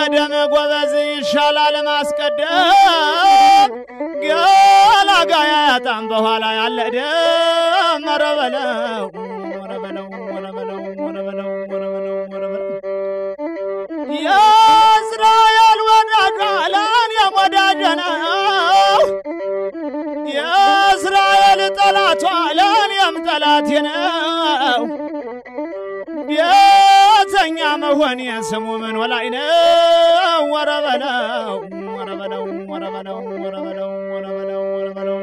መቅደም ጎበዝ ይሻላል ማስቀደም ገላጋይ አያጣም በኋላ ያለ ደም ኧረ በለው ኧረ በለው ኧረ በለው ኧረ በለው ኧረ በለው ኧረ በለው የእስራኤል ወዳጅ ለእኔም ወዳጄ ነው የእስራኤል ጠላቷ ለእኔም ጠላቴ ነው ቤተኛ መሆን ስሙ ምን ወላይ ነው ወረ በለው ወረ በለው ወረ በለው ወረ በለው ወረ በለው ወረ በለው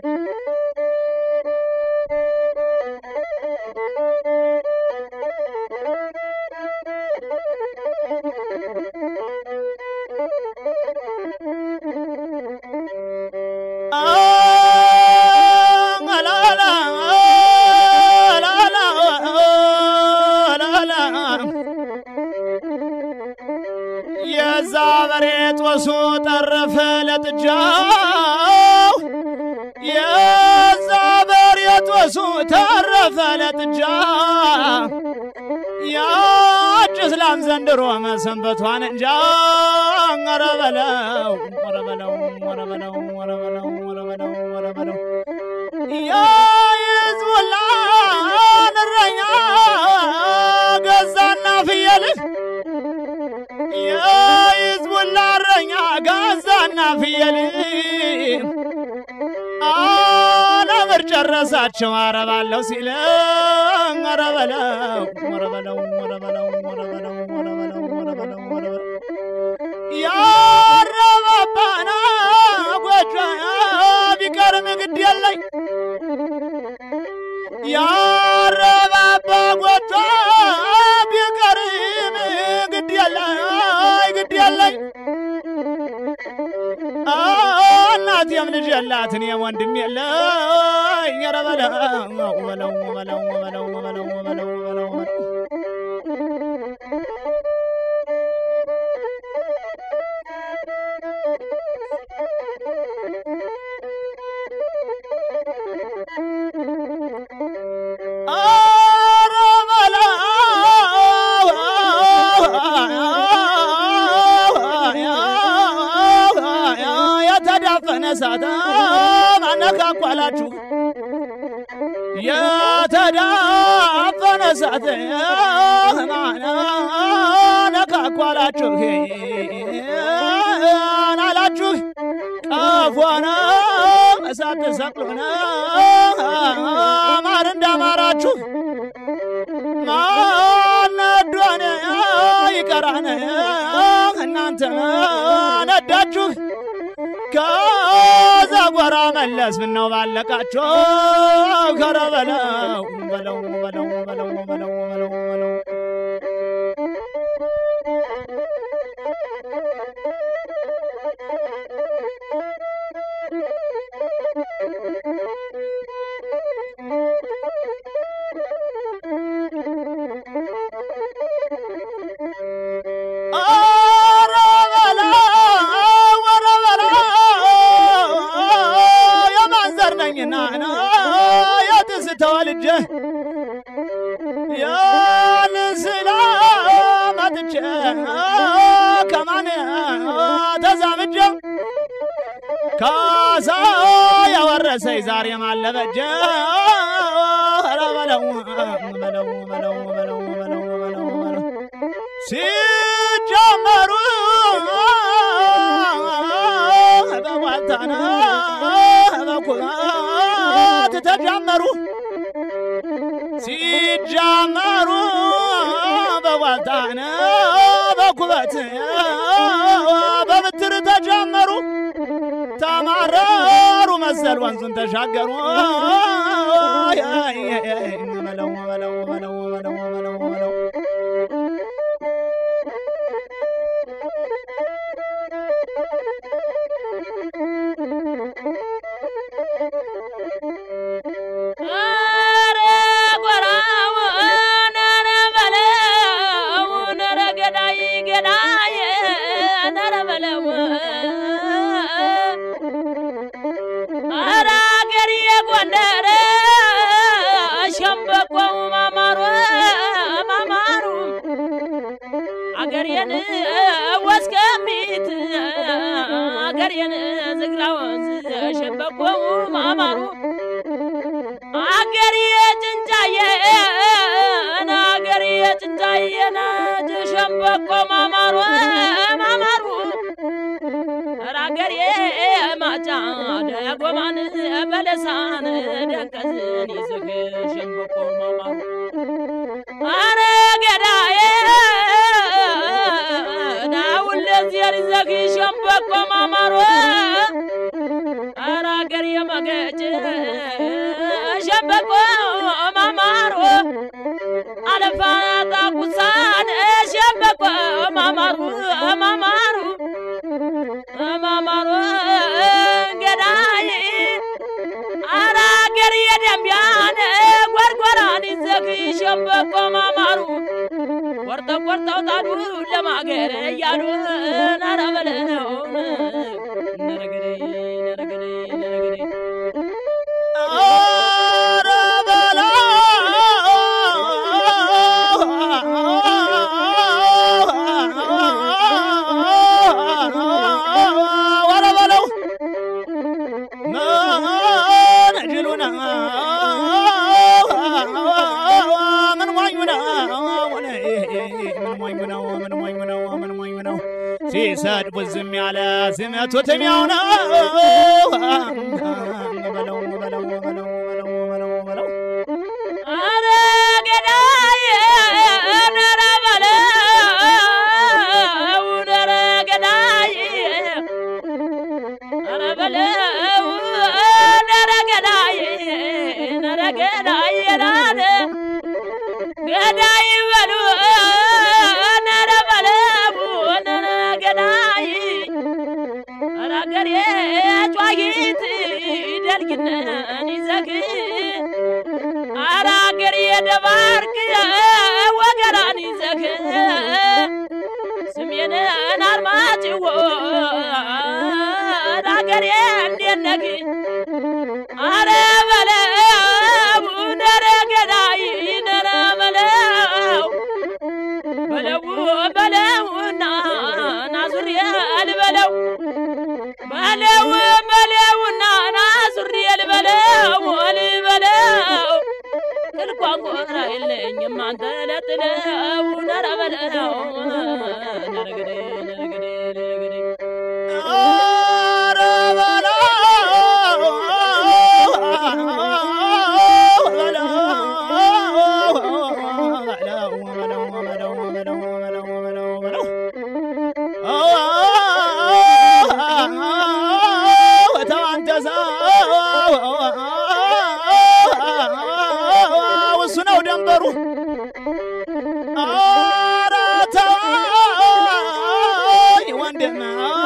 የዛ በሬ ጦሱ ጠረፈ ለጥጃው የዛ በሬ ጦሱ ተረፈ ለጥጃ ያች እስላም ዘንድሮ መሰንበቷን እንጃ ኧረ በለው ኧረ በለው ኧረ በለው ኧረ በለው ኧረ በለው ኧረ በለው የሕዝቡላን እረኛ ገዛና ፍየልን የሕዝቡላ እረኛ ገዛና ፍየልን አለምር ጨረሳቸው አረባለሁ ሲል ኧረ በለው ኧረ በለው ኧረ በለው ኧረ በለው ኧረ በለው ኧረ በለው ኧረ በለው ያረባባና ጎጆ ቢቀርም ግድ የለኝ ያረባባ ጎጆ ቢቀርም ግድ የለኝ ግድ የለኝ እናቴም ልጅ የላት እኔም ወንድም የለኝ ኧረ በለው በለው በለው በለው በለው በለው በለው በለው ኧረ በለው የተዳፈነ እሳት አነካኳላችሁ የተዳፈነ እሳት አነካኳላችሁ አላችሁ ቀፎነ እሳት ተሰቅሎነ ማር እንዳማራችሁ ማነዶነ ይቀራነ እናንተ ነዳችሁ ከዛ ጎራ መለስ ምነው ባለቃችሁ ከረ በለው በለው በለው በለው በለው በለው በለው ኧረ በለው ኧረ በለው የማን ዘር ነኝና የትስ ተወልጄ ያንስላ መጥቼ ከማን ተዛምጄ ካሳ ያወረሰኝ ዛሬ ማለበጀ ኧረ በለው በለው በለው በለው በለው በለው በለው ሲጀመሩ በዋልታና በኩራት ተጀመሩ ሲጀመሩ በዋልታና በኩበት በብትር ተጀመሩ ተማረሩ መሰል ወንዙን ተሻገሩ በለው በለው በለው በለው በለው በለው ኧረ ጎራውን ኧረ በለው ኧረ ገዳይ ገዳይ ኧረ በለው ኧረ አገሬ ጎንደር ሸምበቆው ማማ አገሬን ወስከሚት አገሬን ዝግራ ወንዝ ሸበቆው ማማሩ አገሬ ጭንጫዬን አገሬ ጭንጫዬን ሸንበቆ ማማሩ ማማሩ ኧረ አገሬ ማጫ ደጎማን በለሳን ደንቀዝን ይዝግ ሸንበቆ ማማሩ አረ ገዳዬ ዳውን ለዚህ ይዘግ ሸንበቆ ማማሩ አረ አገሬ መገጭ ሸንበቆ ማማሩ አለፋታ ቁሳን ሸንበቆ ማማሩ ማማሩ ማማሩ ገዳይ አረ አገር የደንቢያን ጎርጎራን ይዘግ ሸንበቆ ማማሩ ቆርጠው ቆርጠው ጣዱ ለማገር እያሉ ነረ በለው ነረገሬ ነረገሬ ነረገሬ ኧረ በለው ኧረ በለው ምን እድሉ ነው ምን ሞኙ ነው ምን ሞኙ ነው ምን ሞኙ ነው ምን ሞኙ ነው ሲሰድቡት ዝም ያለ ሲመቱት የሚያው ነው በለው በለው በለው በለው በለው በለው አረ ገዳይ ነረ በለው ነረ ገዳይ አረ በለው ነረ ገዳይ ነረ ገዳይ ናነ ገዳይ በሉ ነረ በለው ነረ ገዳይ አረ አገሬ ጨዋሂት ደልግነን ይዘግ አረ አገሬ ደባርቅ ወገራን ይዘግ ስሜንን አርማጭሆ አገሬ እንዴት ነግ አረ በለው ነረ ገዳይ ነረ በለው በለው በለውና ናዙሬ ልበለው በለው በለውና ናዙሬ ልበለው ልበለው ቅልቋንቆራ የለኝም አንተ ለጥለው ነረ በለው ነረገዴ ነረገዴ ነረገዴ ኧረ በለው በለው በለው በለው በለው በለው በለው በለው በለው ተው አንተ ሰው እሱ ነው ደንበሩ ኧረ ተወኝ ወንድም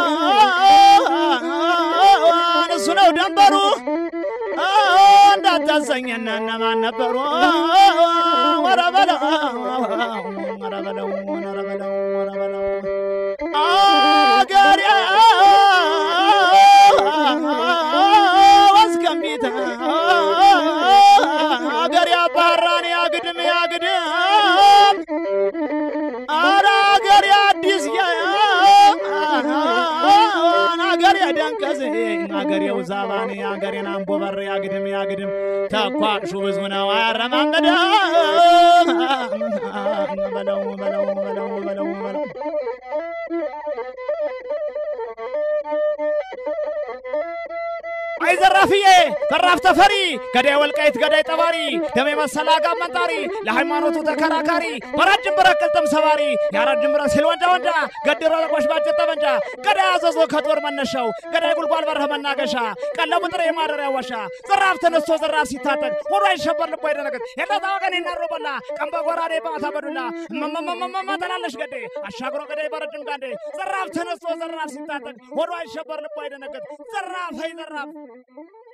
እሱ ነው ደንበሩ እንዳታሰኘና እነማን ነበሩ ወረ በለው ወረ በለው ወረ በለው ወረ በለው አገሬ ወስከምቢተ አገሬ አባራን ያግድም ያግድም አረ አገሬ አዲስ አገሬ ደንቀዝ አገሬው ዛባን አገሬን አንቦበር ያግድም ያግድም ተኳሹ ብዙ ነው አያረማመደም በለው በለው በለው በለው በለው አይ ዘራፍዬ ዘራፍ ተፈሪ ገዳይ ወልቃይት ገዳይ ጠባሪ ደሜ መሰላ ጋር መንጣሪ ለሃይማኖቱ ተከራካሪ በረጅም ብረት ቅልጥም ሰባሪ ያረጅም ብረት ሲል ወንዳ ወንዳ ገድሮ ለቆሽ ባጭር ጠመንጃ ገዳይ አዘዞ ከጦር መነሻው ገዳይ ጉልጓል በረህ መናገሻ ቀለቡ ጥሬ የማደሪያ ዋሻ ዘራፍ ተነስቶ ዘራፍ ሲታጠቅ ሆዶ አይሸበር ልቦ አይደነግጥ የለታ ወገን ይናሮ በላ ቀንበ ጎራዴ ባታ በዱላ መመመመመ ተላለሽ ገዴ አሻግሮ ገዳይ በረጅም ጋንዴ ዘራፍ ተነስቶ ዘራፍ ሲታጠቅ ሆዶ አይሸበር ልቦ አይደነግጥ ዘራፍ አይ ዘራፍ